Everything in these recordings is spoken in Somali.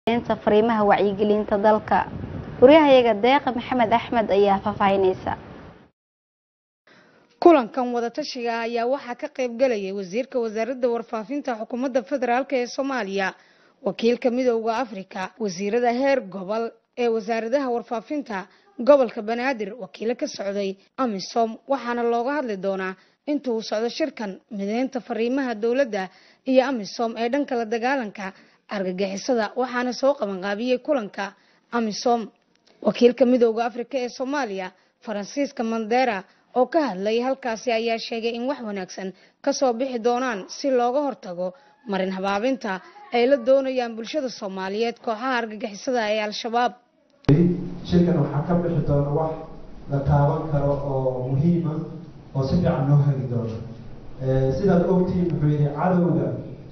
inta fariimaha wacyigelinta dalka wariyahayaga deeqa maxamed axmed ayaa faahfaahinaysa kulankan wadatashiga ayaa waxaa ka qayb galayay wasiirka wasaaradda warfaafinta xukuumadda federaalk ee soomaaliya wakiilka midowda afrika wasiirada heer gobol ee wasaaradaha warfaafinta gobolka banaadir wakiilo ka socday amisom waxaana looga hadli doonaa inta uu socdo shirkan mideynta fariimaha dowladda iyo amisom ee dhanka la dagaalanka argagixisada waxaana soo qabanqaabiyey kulanka amisom wakiilka midowda afrika ee soomaaliya faransiiska mandera oo ka hadlay halkaasi ayaa sheegay in wax wanaagsan kasoo bixi doonaan si looga hortago marin habaabinta ay la doonayaan bulshada soomaaliyeed kooxaha argagixisada ee al-shabaab shirkan waxaa ka bixi doona wax la taaban karo oo muhiima oo si fiican loo hagi doono sidaad ogtihiin wuxuu yihi cadowga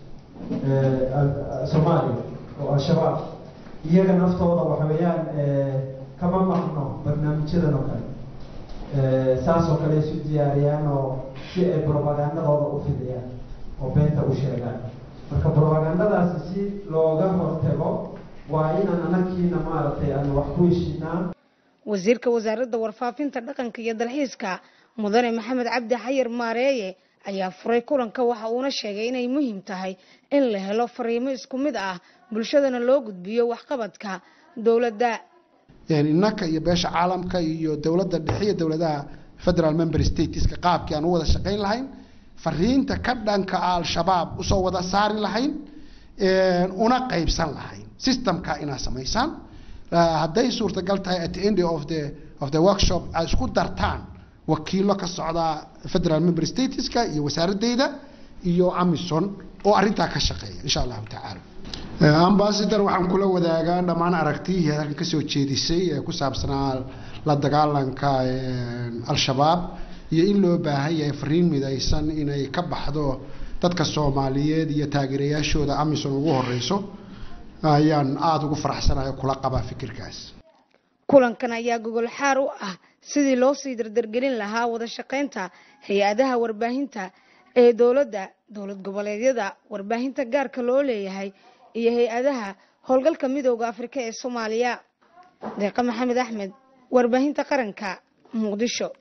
soomaaliya oo al-shabaab iyaga naftooda waxa weeyaan kama maqno barnaamijyadan oo kale saas oo kale isu diyaariyaan oo si ay brobagandadooda u fidiyaan oo beenta u sheegaan marka brobagandadaasi si looga hortago waa inaan anakiina maaragtay aan wax ku heshinaa wasiirka wasaaradda warfaafinta dhaqanka iyo dalxiiska mudane maxamed cabdi xayir maareeye ayaa furay kulanka waxa uuna sheegay inay muhiim tahay in la helo fariimo isku mid ah bulshadana loo gudbiyo waxqabadka dowladda innaka iyo beesha caalamka iyo dowladda dhexe iyo dowladaha federal member stateska qaabkii aan u wada shaqayn lahayn fariinta ka dhanka al-shabaab usoo wada saari lahayn una qaybsan lahayn systemka inaad samaysaan hadday suurtagal tahay at the end of the of the workshop aad isku dartaan wakiilo ka socda federal member stateska iyo wasaaradeyda iyo amison oo arrintaa ka shaqeeya insha allahu tacaala ambassador waxaan kula wadaagaa dhammaan aragtiyihii halkan kasoo jeedisay ee ku saabsanaa la dagaalanka al-shabaab iyo in loo baahan yahay fariin midaysan inay ka baxdo dadka soomaaliyeed iyo taageerayaashooda amison ugu horeyso ayaan aada ugu faraxsanahay kula qabaa fikirkaas kulankan ayaa gogol xaar u ah sidii loo sii dardargelin lahaa wada shaqaynta hay-adaha warbaahinta ee dowladda dowlad goboleedyada warbaahinta gaarka loo leeyahay iyo hay-adaha howlgalka midowda afrika ee soomaaliya deeqa maxamed axmed warbaahinta qaranka muqdisho